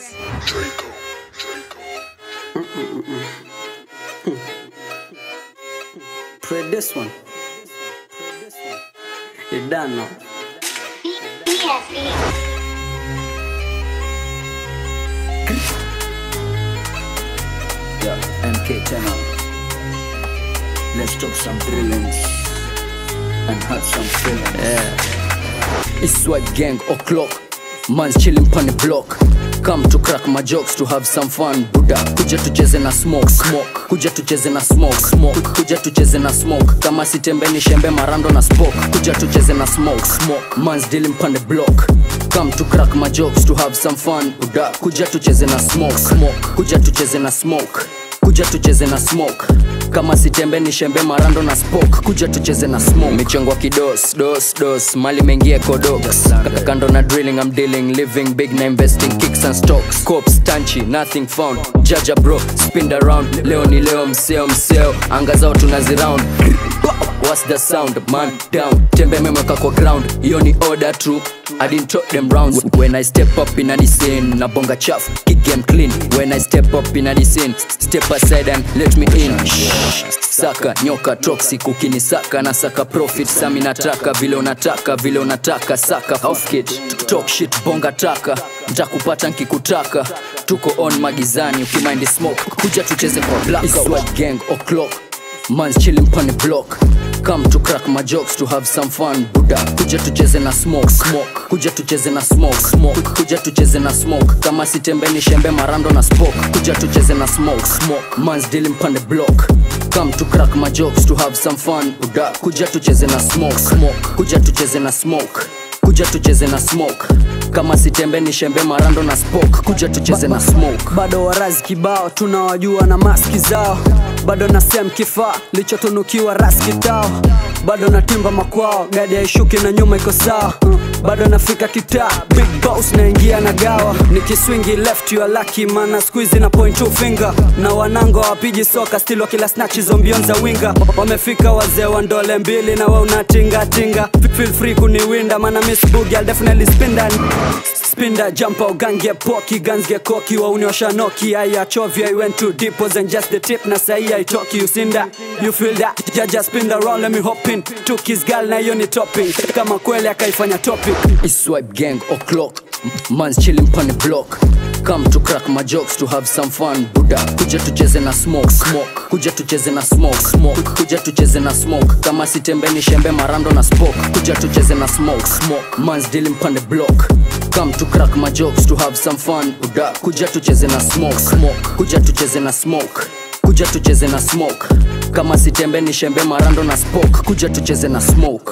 Draco. Draco. Play this one. You done now. Yeah, MK Channel. Let's talk some drillings and have some feelings. Yeah. It's swipe gang o'clock. Man's chilling pon the block. Come to crack my jokes to have some fun. Buddha, kuja tucheze na smoke. Smoke. Kuja tucheze na smoke. Smoke. Kuja tucheze na smoke. Kama sitembeni shembe marando na spoke. Kuja tucheze na smoke. Smoke. Man's dealing pon the block. Come to crack my jokes to have some fun. Buddha, kuja tucheze na smoke. Smoke. Kuja tucheze na smoke kuja tucheze na smoke kama sitembe ni shembe marando na spoke kuja tucheze na smoke michongwa kidos dos dos mali mengie kodox Kaka kando na drilling I'm dealing living big na investing kicks and stocks cops tanchi nothing found jaja bro spin around leo ni leo mseo mseo anga zao tunaziround What's the sound man down tembe memweka kwa ground hiyo ni order true I didn't talk them rounds when I step up in a scene na bonga chafu kick game clean when I step up in a scene step aside and let me in saka nyoka toxic ukinisaka na saka profit sami nataka vile unataka vile unataka saka off kit talk shit bonga taka ntakupata nkikutaka tuko on magizani ukimind smoke kuja tucheze kwa black Swag gang o'clock Man's chilling pon the block Come to crack my jokes to have some fun Buddha Kuja tucheze na smoke Smoke Kuja tucheze na smoke Smoke Kuja tucheze na smoke Kama sitembeni shembe marando na spoke Kuja tucheze na smoke Smoke Man's dealing pon the block Come to crack my jokes to have some fun Buddha Kuja tucheze na smoke Smoke Kuja tucheze na smoke Kuja tucheze na smoke Kama sitembeni shembe marando na spoke Kuja tucheze na smoke bado warazi kibao tunawajua na maski zao bado na sem kifaa lichotunukiwa raski tao bado na timba makwao gadi haishuki na nyuma iko sawa bado nafika kitaa big boss naingia na gawa nikiswingi left you are lucky mana squeeze na point two finger na wanango wapigi soka still wakila snatch zombion za winga wamefika wazee wa ndole mbili na we unatinga tinga feel free kuniwinda mana miss boogie I'll definitely spin that Spinda jumper ugange poki guns get cocky wauni washanoki aya chovya I went too deep wasn't just the tip na sahi I talk you sinda you feel that jaja spin the round let me hop in took his girl na hiyo ni topping kama kweli akaifanya topic It's swipe gang o'clock Man's chilling pon the block Come to crack my jokes to have some fun Buddha Kuja tucheze na smoke Smoke Kuja tucheze na smoke Smoke Kuja tucheze na smoke Kama sitembeni shembe marando na spoke Kuja tucheze na smoke Smoke Man's dealing pon the block Come to crack my jokes to have some fun Buddha Kuja tucheze na smoke Smoke Kuja tucheze na smoke Kuja tucheze na smoke Kama sitembeni shembe marando na spoke Kuja tucheze na smoke